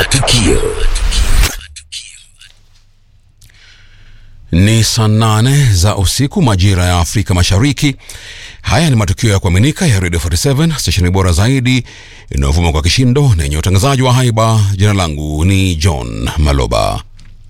Matukio. Ni saa nane za usiku majira ya Afrika Mashariki. Haya ni matukio ya kuaminika ya Radio 47 stesheni bora zaidi inayovuma kwa kishindo na yenye utangazaji wa haiba. Jina langu ni John Maloba.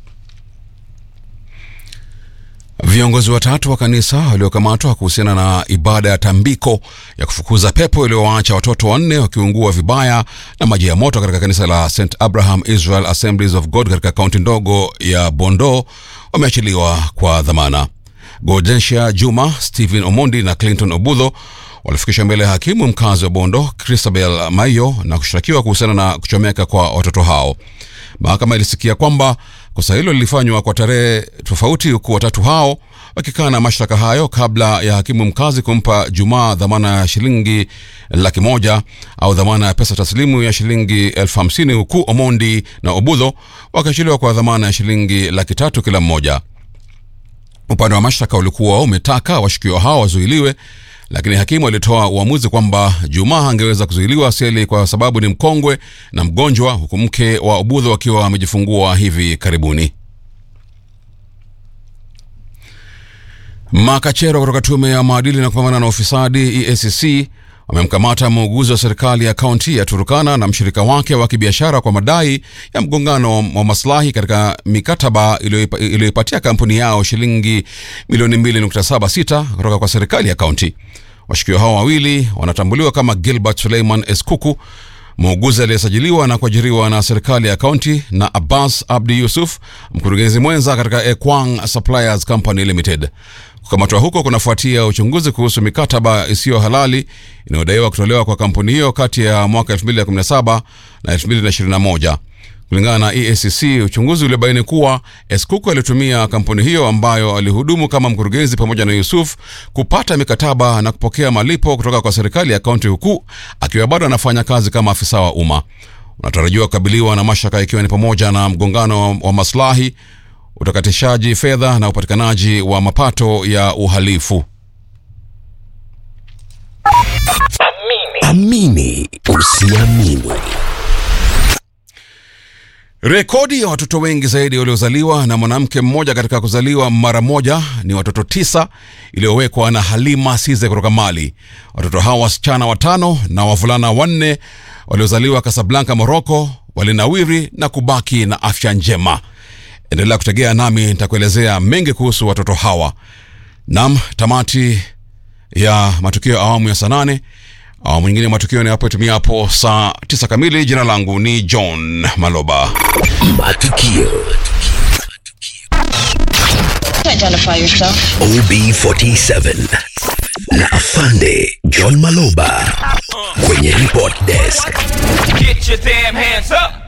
Viongozi watatu wa kanisa waliokamatwa kuhusiana na ibada ya tambiko ya kufukuza pepo iliyowaacha watoto wanne wakiungua vibaya na maji ya moto katika kanisa la St Abraham Israel Assemblies of God katika kaunti ndogo ya Bondo wameachiliwa kwa dhamana. Godensia Juma, Stephen Omondi na Clinton Obudho walifikishwa mbele ya hakimu mkazi wa Bondo Christabel Maiyo na kushtakiwa kuhusiana na kuchomeka kwa watoto hao. Mahakama ilisikia kwamba kosa hilo lilifanywa kwa tarehe tofauti, huku watatu hao wakikana mashtaka hayo kabla ya hakimu mkazi kumpa Jumaa dhamana ya shilingi laki moja au dhamana ya pesa taslimu ya shilingi elfu hamsini huku Omondi na Obudho wakiachiliwa kwa dhamana ya shilingi laki tatu kila mmoja. Upande wa mashtaka ulikuwa umetaka washukiwa hao wazuiliwe, lakini hakimu alitoa uamuzi kwamba Juma angeweza kuzuiliwa seli kwa sababu ni mkongwe na mgonjwa, huku mke wa Obudho akiwa amejifungua hivi karibuni. Makachero kutoka tume ya maadili na kupambana na ufisadi EACC wamemkamata muuguzi wa serikali ya kaunti ya Turukana na mshirika wake wa kibiashara kwa madai ya mgongano wa maslahi katika mikataba iliyoipatia kampuni yao shilingi milioni 2.76 kutoka kwa serikali ya kaunti. Washukiwa hao wawili wanatambuliwa kama Gilbert Suleiman Eskuku, muuguzi aliyesajiliwa na kuajiriwa na serikali ya kaunti, na Abbas Abdi Yusuf, mkurugenzi mwenza katika Ekwang Suppliers Company Limited. Kukamatwa huko kunafuatia uchunguzi kuhusu mikataba isiyo halali inayodaiwa kutolewa kwa kampuni hiyo kati ya mwaka 2017 na 2021. Kulingana na EACC, uchunguzi uliobaini kuwa Eskuku alitumia kampuni hiyo ambayo alihudumu kama mkurugenzi pamoja na Yusuf kupata mikataba na kupokea malipo kutoka kwa serikali ya kaunti huku akiwa bado anafanya kazi kama afisa wa umma. Unatarajiwa kukabiliwa na mashtaka ikiwa ni pamoja na mgongano wa maslahi, utakatishaji fedha na upatikanaji wa mapato ya uhalifu. Amini usiamini. Rekodi ya watoto wengi zaidi waliozaliwa na mwanamke mmoja katika kuzaliwa mara moja ni watoto tisa iliyowekwa na Halima Size kutoka Mali. Watoto hawa wasichana watano na wavulana wanne waliozaliwa Kasablanka, Moroko, walinawiri na kubaki na afya njema. Endelea kutegea nami nitakuelezea mengi kuhusu watoto hawa. Nam, tamati ya matukio ya awamu ya saa nane. Awamu nyingine ya matukio ni hapo itumia hapo saa tisa kamili. Jina langu ni John Maloba. Matukio. Identify yourself. OB47 na Afande John Maloba kwenye report desk. Get your damn hands up.